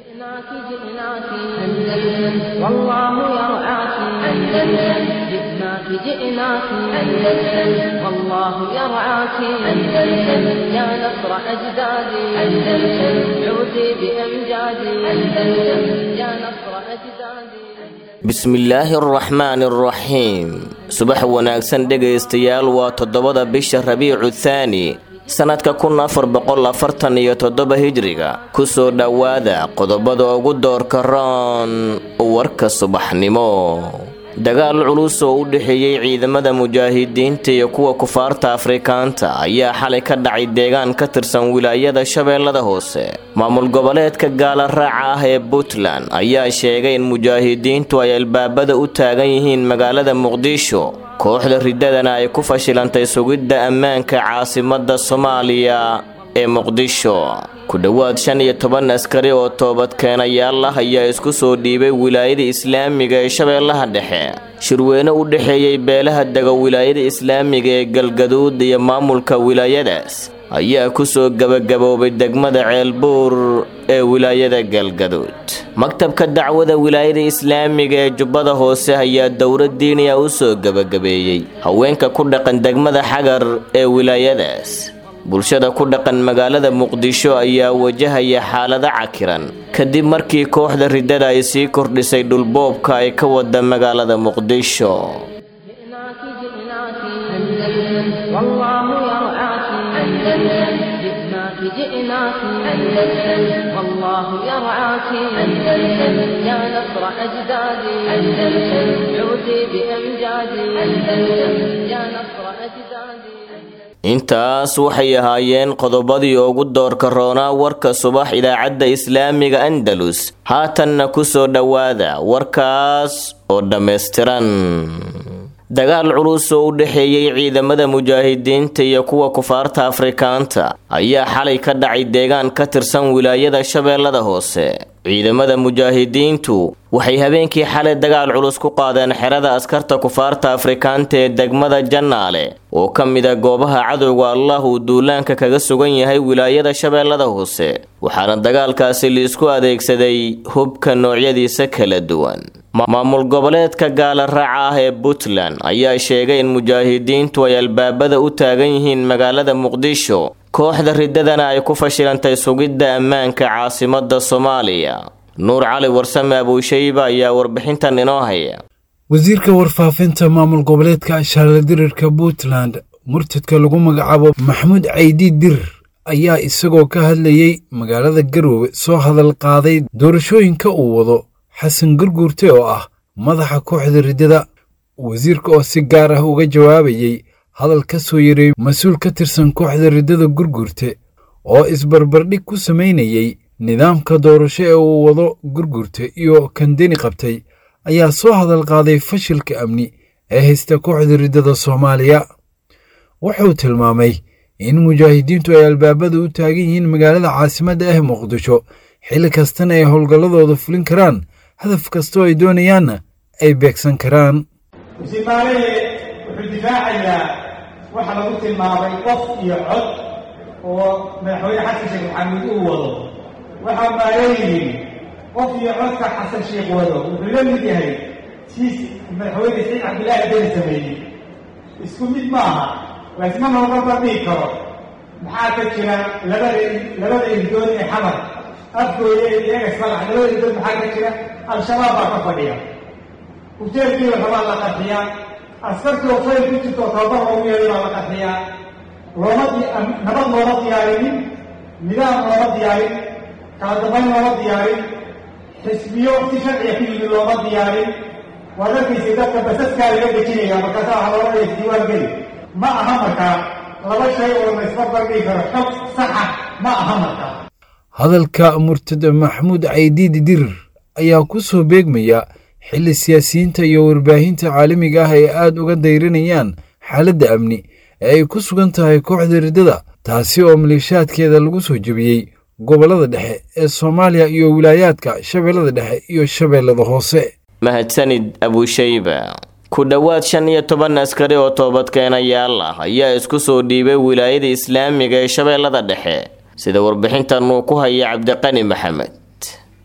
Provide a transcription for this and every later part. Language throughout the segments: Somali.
جئناك جئناك أندلس والله يرعاك أندلس جئناك جئناك أندلس والله يرعاك أندلس يا نصر أجدادي أندلس عودي بأمجادي أندلس يا نصر أجدادي bismillaahi araxmaani araxiim subax wanaagsan dhegaystayaal waa toddobada bisha rabiicu thaani sannadka kun afar boqol afartan iyo toddoba hijriga ku soo dhowaada qodobada ugu doorka roon warka subaxnimo dagaal culus oo u dhexeeyey ciidamada mujaahidiinta iyo kuwa kufaarta afrikaanta ayaa xalay ka dhacay deegaan ka tirsan wilaayada shabeellada hoose maamul goboleedka gaala raaca ah ee puntland ayaa sheegay in mujaahidiintu ay albaabada u taagan yihiin magaalada muqdisho kooxda riddadana ay ku fashilantay sugidda ammaanka caasimadda soomaaliya ee muqdisho ku dhowaad shan iyo toban askari oo toobadkeenayaal ah ayaa isku soo dhiibay wilaayada islaamiga ee shabeellaha dhexe shirweyne u dhexeeyey beelaha dega wilaayada islaamiga ee galgaduud iyo maamulka wilaayadaas ayaa ku soo gebagaboobay degmada ceelbuur ee wilaayada galgaduud maktabka dacwada wilaayada islaamiga ee jubbada hoose ayaa dowlad diiniya u soo gebagabeeyey haweenka ku dhaqan degmada xagar ee wilaayadaas bulshada ku dhaqan magaalada muqdisho ayaa wajahaya xaalado cakiran kadib markii kooxda riddada ay sii kordhisay dhulboobka ay ka wada magaalada muqdisho جئناك جئناك أندلس والله يرعاك أندلس جئناك جئناك أندلس والله يرعاك أندلس يا نصر أجدادي أندلس عودي بأمجادي أندلس يا نصر أجدادي intaas waxay ahaayeen qodobadii ugu doorka roonaa warka subax idaacadda islaamiga andalus haatanna ku soo dhowaada warkaas oo dhammaystiran dagaal culus oo u dhexeeyey ciidamada mujaahidiinta iyo kuwa kufaarta afrikaanta ayaa xalay ka dhacay deegaan ka tirsan wilaayada shabeellada hoose ciidamada mujaahidiintu waxay habeenkii xalay dagaal culus ku qaadeen xerada askarta kufaarta afrikaanta ee degmada jannaale oo ka mid a goobaha cadowga allah uu duulaanka kaga sugan yahay wilaayada shabeellada hoose waxaana dagaalkaasi liisku adeegsaday hubka noocyadiisa kala duwan maamul goboleedka gaala raaca ah ee puntland ayaa sheegay in mujaahidiintu ay albaabada u taagan yihiin magaalada muqdisho kooxda riddadana ay ku fashilantay sugidda ammaanka caasimadda soomaaliya nuur cali warsame abuushayba ayaa warbixintan inoo haya wasiirka warfaafinta maamul goboleedka shaarladirirka puntland murtadka lagu magacaabo maxamuud caydi dir ayaa isagoo ka hadlayey magaalada garoowe soo hadal qaaday doorashooyinka uu wado xasan gurguurte oo ah madaxa kooxda riddada wasiirka oo si gaar ah uga jawaabayey hadal ka soo yaray mas-uul ka tirsan kooxda riddada gurgurte oo isbarbardhig ku samaynayey nidaamka doorasho ee uu wado gurgurte iyo kandeni qabtay ayaa soo hadal qaaday fashilka amni ee haysta kooxda riddada soomaaliya wuxuu tilmaamay in mujaahidiintu ay albaabada u taagan yihiin magaalada caasimadda ah muqdisho xilli kastana ay howlgalladooda fulin karaan hadaf kastoo ay doonayaanna ay beegsan karaan wuxuu difaacayaa waxa lagu tilmaamay qof iyo cod oo madaxweyne xasan sheekh maxamuud uu wado waxaa maaleeyihiin qof iyo codka xasan sheekh wado wuxuu la mid yahay siis madaxweyne saciid cabdillaahi deni sameeyey isku mid maaha laysma looga bandhigi karo maxaa ka jira labada labada irdoon ee xamar afgooya iyo egas madax labada irdoon maxaa ka jira al-shabaab baa ka fadhiya ujeedkiiba rabaa la qarxiyaa askartii oo fayl ku jirto tababar loogu yeeday baa la qarxiyaa looma nabad looma diyaarinin nidaam looma diyaarin kala dambayn looma diyaarin xisbiyo si sharciga ku yimid looma diyaarin waad arkaysay dadka basaskaa laga dejinaya markaasaa waxa looga dhaya diiwaan geli ma aha markaa laba shay oo la isma bardhigi karo xog saxa ma aha markaa hadalka murtad maxamuud caydiidi dirir ayaa ku soo beegmaya xilli siyaasiyiinta iyo warbaahinta caalamiga ah ay aad uga dayranayaan xaaladda amni ee ay ku sugan tahay kooxda riddada taasi oo maleeshaadkeeda lagu soo jebiyey gobollada dhexe ee soomaaliya iyo wilaayaadka shabeellada dhexe iyo shabeellada hoose mahadsanid abushayba ku dhowaad shan iyo toban askari oo toobadkeenayaal ah ayaa isku soo dhiibay wilaayada islaamiga ee shabeellada dhexe sida warbixintan uu ku haya cabdiqani maxamed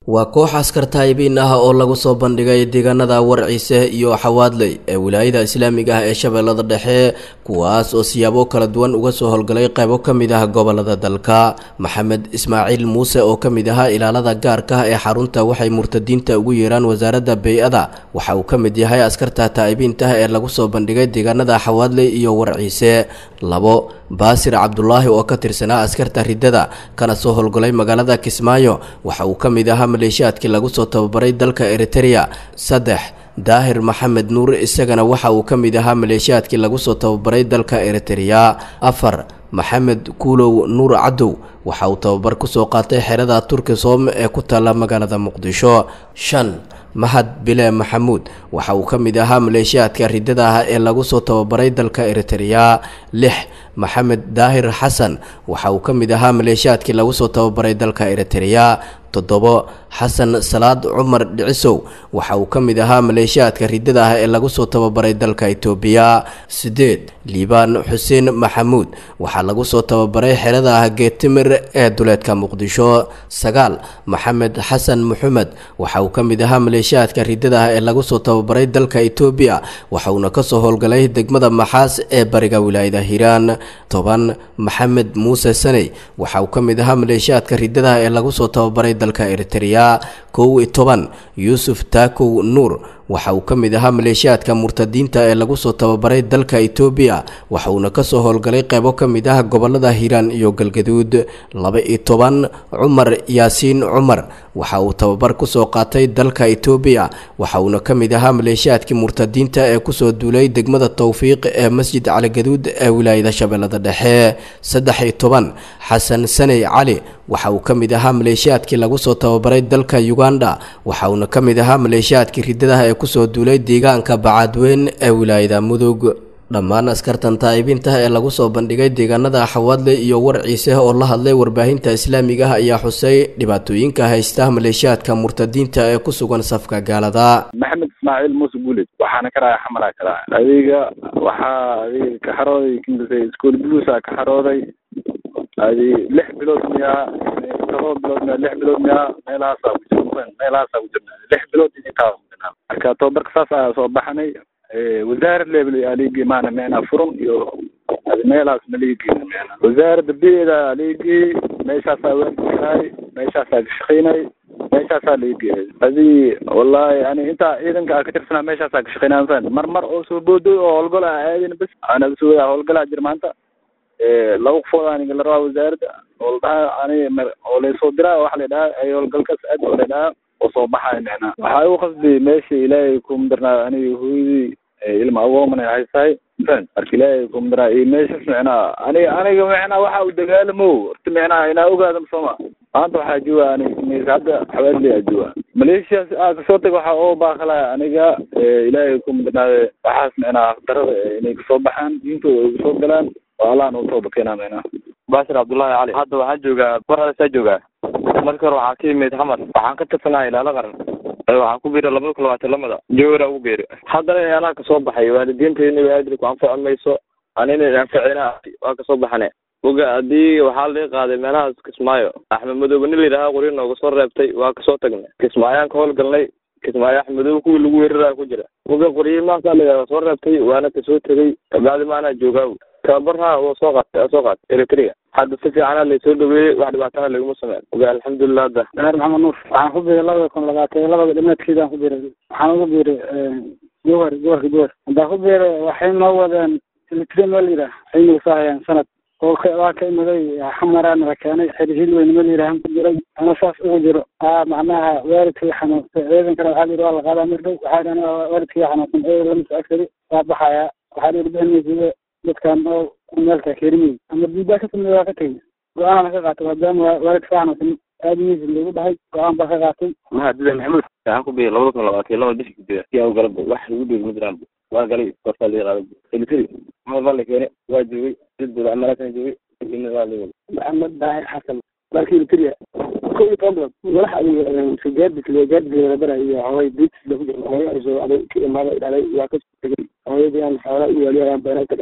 waa koox askar taayibiin ah oo lagu soo bandhigay deegaanada warciise iyo xawaadley ee wilaayada islaamiga ah ee shabeellada dhexe kuwaas oo siyaabo kala duwan uga soo howlgalay qaybo ka mid ah gobolada dalka maxamed ismaaciil muuse oo ka mid ahaa ilaalada gaarka ah ee xarunta waxay murtadiinta ugu yeeraan wasaaradda bey-ada waxa uu ka mid yahay askarta taa'ibiinta ah ee lagu soo bandhigay deegaanada xawaadley iyo warciise labo baasir cabdulaahi oo ka tirsanaa askarta riddada kana soo howlgalay magaalada kismaayo waxa uu ka mid ahaa maleeshiyaadkii lagu soo tababaray dalka eritereya saddex daahir maxamed nuur isagana waxa uu ka mid ahaa maleeshiyaadkii lagu soo tababaray dalka eritereya afar maxamed kuulow nuur cadow waxa uu tababar kusoo qaatay xerada turkisom ee ku taalla magaalada muqdisho shan mahad bile maxamuud waxa uu ka mid ahaa maleeshiyaadka riddada ah ee lagu soo tababaray dalka eritereya lix maxamed daahir xasan waxa uu ka mid ahaa maleeshiyaadkii lagu soo tababaray dalka eritereya toddobo xasan salaad cumar dhicisow waxa uu ka mid ahaa maleeshiyaadka riddada ah ee lagu soo tababaray dalka itoobiya siddeed liibaan xuseen maxamuud waxaa lagu soo tababaray xerada ah geetimir ee duleedka muqdisho sagaal maxamed xasan maxamed waxa uu ka mid ahaa maleeshiyaadka riddada ah ee lagu soo tababaray dalka itoobiya waxa uuna kasoo howlgalay degmada maxaas ee bariga wilaayada hiiraan toban maxamed muuse saney waxa uu ka mid ahaa maleeshiyaadka riddada ah ee lagu soo tababaray dalka eritereya kow iyo toban yuusuf taakow nuur waxa uu ka mid ahaa maleeshiyaadka murtadiinta ee lagu soo tababaray dalka itoobiya waxa uuna kasoo howlgalay qaybo ka mid ah gobolada hiiraan iyo galgaduud laba iyo toban cumar yaasiin cumar waxa uu tababar kusoo qaatay dalka itoobiya waxa uuna ka mid ahaa maleeshiyaadkii murtadiinta ee kusoo duulay degmada towfiiq ee masjid caligaduud ee wilaayada shabeellada dhexe saddex iyo toban xasan saney cali waxa uu ka mid ahaa maleeshiyaadkii lagu soo tababaray dalka uganda waxa uuna ka mid ahaa maleeshiyaadkii riddadaha ee kusoo duulay deegaanka bacaadweyn ee wilaayada mudug dhammaan askartan taa'ibiinta ee lagu soo bandhigay deegaanada xawaadle iyo warciise oo la hadlay warbaahinta islaamiga ah ayaa xusay dhibaatooyinka haysta maleeshiyaadka murtadiinta ee ku sugan safka gaalada maxamed ismaaciil muuse guuled waxaana ka raaya xamaraa ka raaya adiga waxaa adiga ka xarooday kingisay iskool buluusa ka xarooday adi lix bilood miyaa todoba bilood miyaa lix bilood miyaa meelahaasaa ku jir meelahaasaa ku jirna lix bilood intaa marka tababarka saas ayaa soo baxnay wasaarad level aligi maana meena furun iyo adi meelahaas maligi meena wasaaradda beeda aligi meeshaasaa waankahay meeshaasaa ka shaqaynay meeshaasaa laigi adi wallahi ani intaa ciidanka a ka tirsanaa meeshaasaa ka shaqaynaa mafahant mar mar oo soo boodoy oo howlgal a aadin bas anaga soo howlgalaa jir maanta laba qofood aniga la rabaa wasaaradda oo ladhaha ani oo laysoo diraa waxa la dhahaa ay howlgalkaas aad oo la dhahaa oo soo baxayo micnaa waxaa igu qasbi meesha ilaahay kumadarnaa aniga hooyadii ilma agoomana haysahay fan marka ilaahay kumadarnaa iyo meeshas micnaa aniga aniga micnaa waxa uu dagaalamo horta micnaa inaa ogaada sooma maanta waxaa jooga aniga hadda xawaadley aa jooga maleeshiyaas aa kasoo tag waxaa oo baaqalaya aniga ilaahay kumadarnaade waxaas micnaa darada inay kasoo baxaan diintooda ay kasoo galaan oo allahan u tooba keenaa micnaa baashir cabdullaahi cali hadda waxaan joogaa baraasaa joogaa marka hore waxaan ka yimid xamar waxaan ka tirsanaa ilaalo qaran waxaan ku biiray labada kun labaatan lamada jowra ugu biiray haddana anaa kasoo baxay waalidiintayna aadri ku anfaci mayso anina anficina waa kasoo baxane oga haddii waxaa laga qaaday meelahaas kismaayo axmed madoobe nin layidhaha qori nooga soo reebtay waa kasoo tagnay kismaayaan ka howlgalnay kismaayo axmed madoobe kuwii lagu weeraraya ku jira oga qoryi maasaa layidhaha soo reebtay waana kasoo tegay kabacdi maanaa joogaa tababarha waa soo qaatay soo qaatay eritrea hadda si fiicana laysoo dhaweeyey wax dhibaatana laguma sameyn oga alxamdulilah hadda daahir maxamed nuur waxaan ku biiray labada kun labaatan labada dhimaadkeedaan ku biiray waxaan ugu biiray jowhar gobolka jowhar haddaan ku biiray waxay noo wadeen eritrea meel yidhaah waxay nagu soo hayaan sanad oo ka waa ka imaday xamaraan la keenay xerihil weyn meel yidhaah ku jiray ana saas ugu jiro aa macnaha waalidkii xanuunsan ciidankana waxaa la yidhi waa la qaadaa mir dhow waxaa dhan waalidkii xanuunsan ee lama soo agsari waa baxayaa waxaa la yidhi bixinaysa dadkan oo meelka kerimay ama diidaa ka sameeya waa ka tegay go-aanana ka qaatay maadaama waalidka xanuunsan aadimiisa lagu dhahay go-aan baa ka qaatay mahadida maxamuud waxaan ku biiray labada kun labaatan laba bishii gudaha yaa u galaba wax lagu dhiiri ma jiraan waa galay kortaa laga qaaday elitri maxamed baa la keenay waa joogay dad amalaasana joogay kadibna waa la wada maxamed daahir xasan markii elitria ko iyo toban bilood madax gaadis gaadis la bara iyo hooy diitis lagu jiro hooyo arsoo aday ka imaada dhalay waa ka tegay hooyadii aan xoolaa u waaliyo ayaan beera ka dhahay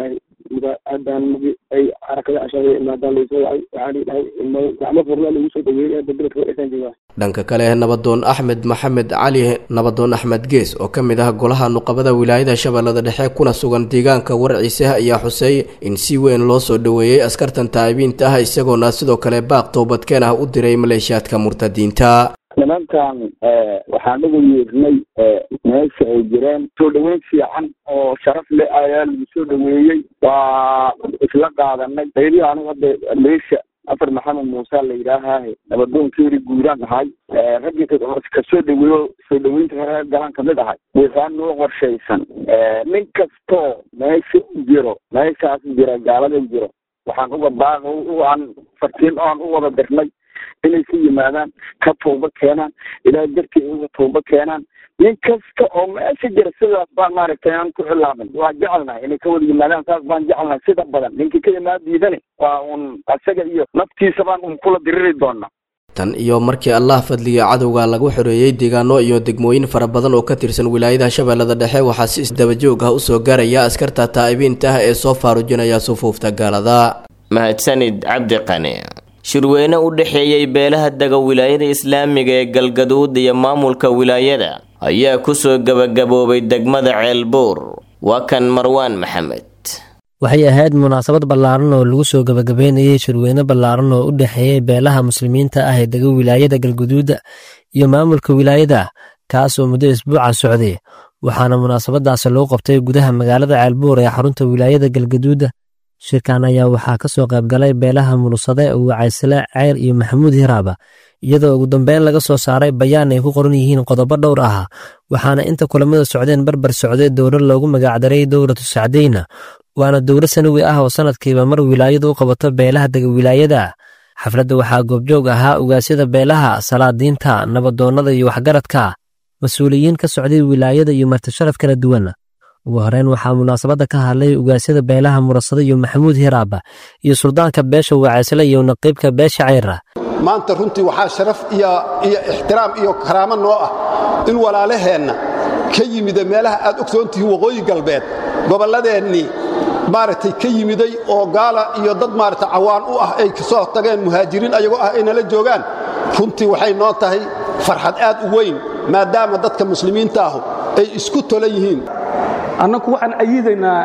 haddaan magi ay xarakada ashaada imaadaan laysoo wacay waxaa lii dhahay gacmo furna lagu soo dhaweeyey bedelka wadhasaan joogaa dhanka kale nabadoon axmed maxamed cali nabadoon axmed gees oo ka mid ah golaha nuqabada wilaayada shabeellada dhexe kuna sugan deegaanka warciise ayaa xusay in si weyn loo soo dhoweeyey askartan taa'ibiinta ah isagoona sidoo kale baaq toobadkeen ah u diray maleeshiyaadka murtadiinta nimankan waxaan ugu yeernay meesha ay jireen soo dhaweyn fiican oo sharaf leh ayaa lagu soo dhaweeyey waa isla qaadanay qaybii anigu hadda meesha afar maxamed muuse la yidhaahahe nabadoonkeeri guuraan ahay raggii kasoo dhaweeyo soo dhaweynta reer galaan kamid ahay waxaa noo qorshaysan nin kastoo meesha u jiro meeshaas jira gaalada jiro waxaan uga baaq aan fartiin oan u wada dirnay inay ka yimaadaan ka tooba keenaan ilaa dartii uga tooba keenaan nin kasta oo meesha jira sidaas baan maaragtay aan ku xilaamin waa jecelnahay inay ka wada yimaadaan saas baan jecelnahay sida badan ninkii ka imaan diidani waa un asaga iyo naftiisa baan un kula diriri doonaa tan iyo markii allah fadliga cadowga lagu xoreeyey deegaano iyo degmooyin fara badan oo ka tirsan wilaayada shabeellada dhexe waxaa si isdabajoog ah usoo gaaraya askarta taa'ibiinta ah ee soo faarujinaya sufuufta gaalada mahadsanid cabdi qani shirweyne u dhexeeyey beelaha dega wilaayada islaamiga ee galgaduud iyo maamulka wilaayada ayaa kusoo gebagaboobay degmada ceelbuur waa kan marwaan maxamed waxay ahayd munaasabad ballaaran oo lagu soo gebagabeynayay shirweyne ballaaran oo u dhexeeyey beelaha muslimiinta ah ee dega wilaayada galguduuda iyo maamulka wilaayada kaasoo muddo isbuuca socday waxaana munaasabadaasi loo qabtay gudaha magaalada ceelbuur ee xarunta wilaayada galgaduuda shirkan ayaa waxaa ka soo qaybgalay beelaha mulusade wacaysle ceyr iyo maxamuud hiraaba iyadoo ugu dambeyn laga soo saaray bayaan ay ku qoran yihiin qodobo dhowr ah waxaana inta kulamada socdeen barbar socday dowlad loogu magacdaray dowlatu sacdeyna waana dowlad sanawi ah oo sanadkiiba mar wilaayadu u qabato beelaha dega wilaayada xafladda waxaa goobjoog ahaa ugaasyada beelaha salaadiinta nabadoonnada iyo waxgaradka mas-uuliyiin ka socday wilaayada iyo martisharaf kala duwan ugu horeyn waxaa munaasabadda ka hadlay ugaasyada beelaha murasado iyo maxamuud hiraaba iyo suldaanka beesha wacaysle iyo naqiibka beesha ceyra maanta runtii waxaa sharaf iyo iyo ixtiraam iyo karaamo noo ah in walaalaheenna ka yimida meelaha aad ogsoontihiin waqooyi galbeed gobolladeennii maaragtay ka yimiday oo gaala iyo dad maaragtay cawaan u ah ay kasoo tageen muhaajiriin ayagoo ah ay nala joogaan runtii waxay noo tahay farxad aad u weyn maadaama dadka muslimiinta ahu ay isku tolan yihiin annagu waxaan ayiidaynaa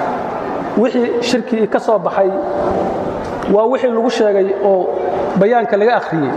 wixii shirkii ka soo baxay waa wixii lagu sheegay oo bayaanka laga akhriyey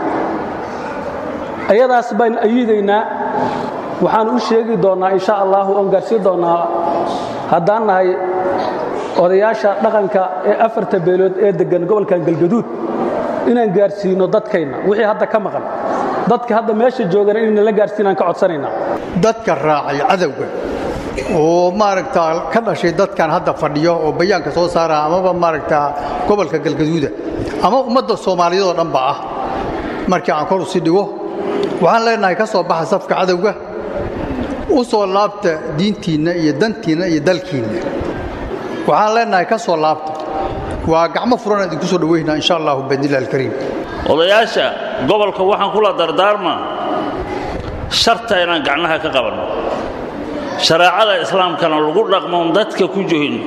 ayadaas baan ayiidaynaa waxaan u sheegi doonnaa insha allahu oon gaarsiin doonnaa haddaan nahay odayaasha dhaqanka ee afarta beelood ee deggan gobolkan galgaduud inaan gaarsiino dadkayna wixii hadda ka maqan dadka hadda meesha joogana inayna la gaarsiinaan ka codsanaynaa dadka raacay cadowga oo maaragtaa ka dhashay dadkan hadda fadhiyo oo bayaanka soo saara amaba maaragtaa gobolka galgaduuda ama ummadda soomaaliyeed oo dhanba ah markii aan kor usi dhigo waxaan leenahay ka soo baxa safka cadowga u soo laabta diintiinna iyo dantiinna iyo dalkiinna waxaan leenahay ka soo laabta waa gacmo furan idinku soo dhaweynaa insha allahu biidnillahi alkariim odayaasha gobolka waxaan kula dardaarmaa sharta inaan gacnaha ka qabanno shareecada islaamkana lagu dhaqmoon dadka ku johin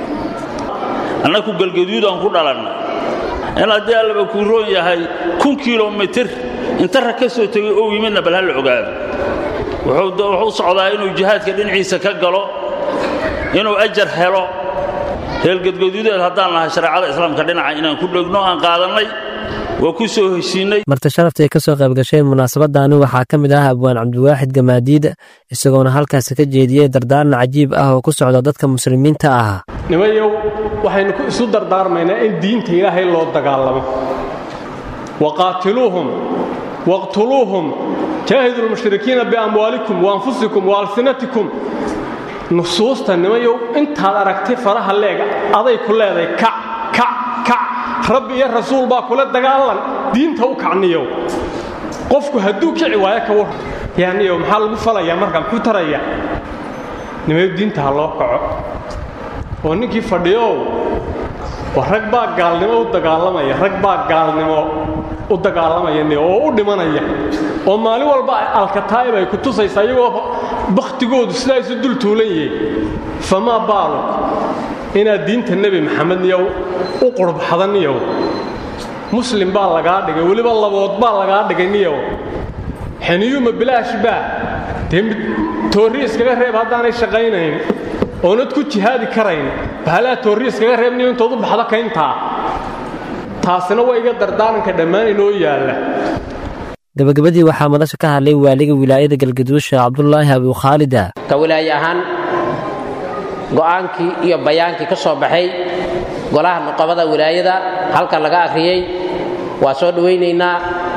annaku galgaduudaan ku dhalanna in haddii allaba kuu roon yahay kun kilomitir inta rag ka soo tegay ou yimidna bal ha la ogaado wuxuu socdaa inuu jihaadka dhinaciisa ka galo inuu ajar helo reelgadgaduudeed haddaan lahay shareecada islaamka dhinaca inaan ku dhegno aan qaadannay waa ku soo heshiinay marti sharaftaay ka soo qayb gasheen munaasabadaani waxaa ka mid ah abwaan cabdiwaaxid gamaadiid isagoona halkaasi ka jeediyey dardaaran cajiib ah oo ku socda dadka muslimiinta ah nimayow waxaynu isu dardaarmaynaa in diinta ilaahay loo dagaalamo waqaatiluuhum waqtuluuhum jaahidu lmushrikiina biamwaalikum waanfusikum waalsinatikum nusuusta nimayow intaad aragtay faraha leega aday ku leedahay kac kac kac rabbi iyo rasuul baa kula dagaalan diinta u kacniyow qofku hadduu kici waayo ka war yaaniyow maxaa lagu falayaa markaa muxuu taraya nimayow diinta ha loo kaco oo ninkii fadhiyow war rag baa gaalnimo u dagaalamaya rag baa gaalnimo u dagaalamaya oo u dhimanaya oo maalin walba alkataa'ib ay ku tusaysa iyagoo bakhtigoodu sidaa isu dul tuulan yihiin famaa baalu inaad diinta nebi maxamed niyow u qurbaxda niyow muslim baa lagaa dhigay weliba labood baa lagaa dhigay niyow xeniyuuma bilaash baa dee toorri iskaga reeb haddaanay shaqaynayn oonad ku jihaadi karayn bahalaa toorri iskaga reeb niyo intood u baxda kayntaa taasina waa iga dardaaranka dhammaan inoo yaalla gabagabadii waxaa madasha ka hadlay waaliga wilaayada galgaduusha cabdulaahi abukhaalida ka wilaaye ahaan go'aankii iyo bayaankii ka soo baxay golaha nuqabada wilaayada halkan laga akhriyey waa soo dhowaynaynaa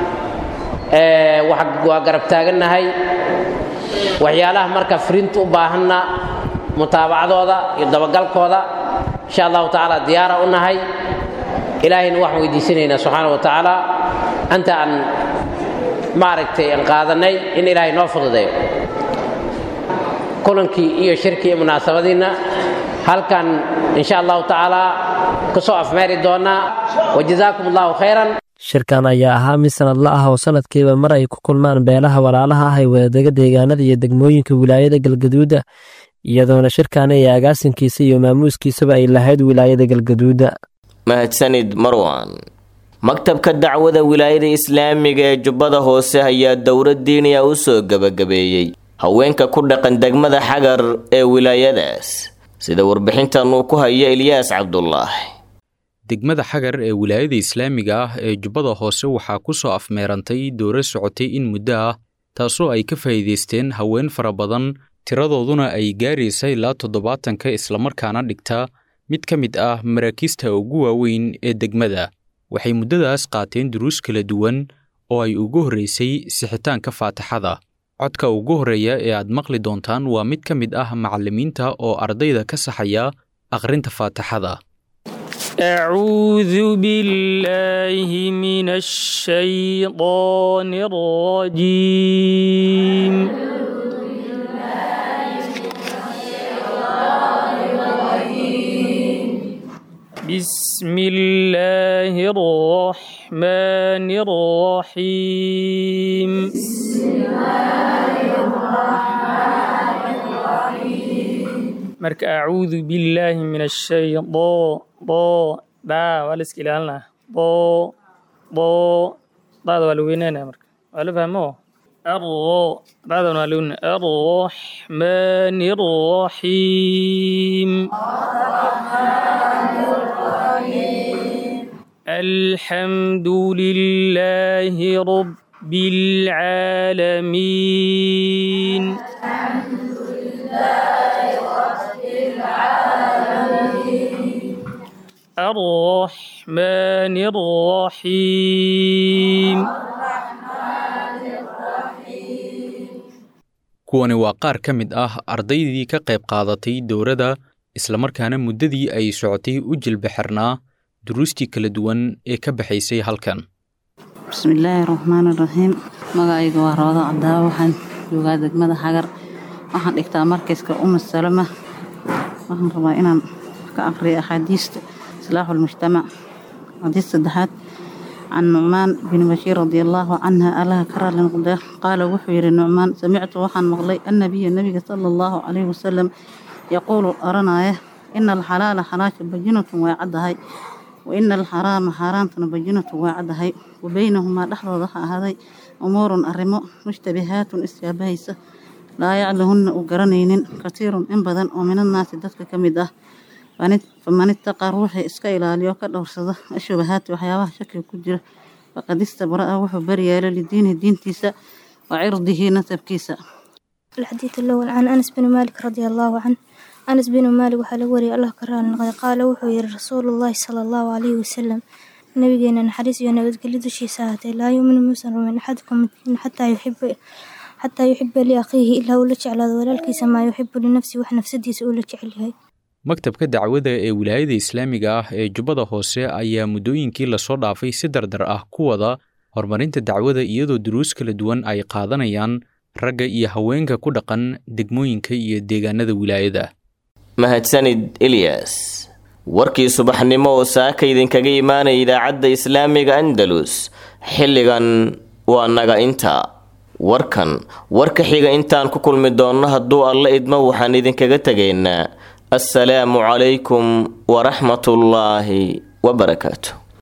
waa garab taagannahay waxyaalaha marka firinta u baahanna mutaabacadooda iyo dabagalkooda insha allahu tacaala diyaara u nahay ilaahayna waxaan weydiisanaynaa subxaana wa tacaala anta aan maaragtay aan qaadanay in ilaahay noo fududeeyo kulankii iyo shirkii iyo munaasabadiinna halkan insha allahu tacaala ku soo afmeeri doonaa wajazaakum allahu khayran shirkan ayaa ahaa mid sanadla ah oo sanadkiiba mar ay ku kulmaan beelaha walaalaha ah ee wadadega deegaanada iyo degmooyinka wilaayada galgaduuda iyadoona shirkan iyo agaasinkiisa iyo maamuuskiisaba ay lahayd wilaayada galgaduuda mahadsanid marwan maktabka dacwada wilaayada islaamiga ee jubbada hoose ayaa dowlad diiniya u soo gebagabeeyey haweenka ku dhaqan degmada xagar ee wilaayadaas sida warbixintan uu ku hayo ilyaas cabdulaahi degmada xagar ee wilaayada islaamiga ah ee jubbada hoose waxaa ku soo afmeerantay dowro socotay in muddo ah taasoo ay ka faa'iidaysteen haween fara badan tiradooduna ay gaaraysa ilaa toddobaatanka islamarkaana dhigta mid ka mid ah maraakiista ugu waaweyn ee degmada waxay muddadaas qaateen duruus kala duwan oo ay ugu horraysay sixitaanka faataxada codka ugu horreeya ee aad maqli doontaan waa mid ka mid ah macallimiinta oo ardayda ka saxaya akhrinta faataxada أعوذ بالله من الشيطان الرجيم بسم الله الرحمن الرحيم marka acuudu billaahi min ashaydo bo daa waa la iska ilaalinaa bo bo daada waa la weynaynaya marka waa la fahmo arro daadana waa la weynaya arraxmaani arraxiim الحمد لله رب العالمين الرحمن الرحيم kuwani waa qaar ka mid ah ardaydii ka qayb qaadatay dowladda islamarkaana muddadii ay socotay u jilbaxirnaa duruustii kala duwan ee ka baxaysay halkan bismillaahi raxmaani raxiim magacayga waa roodo cabdaawo waxaan joogaa degmada xagar waxaan dhigtaa markayska uma salama waxaan rabaa inaan ka aqriyo axaadiista islaaxu lmujtamac xadiis saddexaad can nucmaan bin bashiir radi allaahu canha allaha ka raali noqdee qaala wuxuu yidhi nucmaan samictu waxaan maqlay annabiya nebiga sala allahu calayhi wasalam yaquulu oranaya ina alxalaala xalaasha bajinatun way caddahay wa ina alxaraama xaaraantuna bajinatun way caddahay wa beynahumaa dhexdooda ha ahaaday umuurun arrimo mushtabihaatun isyaabahaysa laa yaclahunna u garanaynin katiirun in badan oo minannaasi dadka ka mid ah faman ittaqaa ruuxii iska ilaaliyo ka dhowrsada ashubahaati waxyaabaha shakiga ku jira faqad istabra'a wuxuu baryeelo lidiinihi diintiisa wa cirdihi nasabkiisa الحديث الأول عن أنس بن مالك رضي الله عنه أنس بن مالك وحال وري الله كران قال وحو يرى رسول الله صلى الله عليه وسلم نبينا نحرس ينبذ كل شيء ساعته لا يؤمن موسى من أحدكم حتى يحب حتى يحب لأخيه إلا ولج على ولالكيس ما يحب لنفسه وحنفسدي سؤولج عليه maktabka dacwada ee wilaayada islaamiga ah ee jubbada hoose ayaa muddooyinkii lasoo dhaafay si dardar ah ku wada horumarinta dacwada iyadoo duruus kala duwan ay qaadanayaan ragga iyo haweenka ku dhaqan degmooyinka iyo deegaanada wilaayada mahadsanid ilyas warkii subaxnimo oo saaka idinkaga imaanaya idaacadda islaamiga andalus xilligan waa naga inta warkan warka xiga intaan ku kulmi doonno hadduu alla idmo waxaan idinkaga tegaynaa assalaamu calaykum waraxmatullaahi wabarakaatu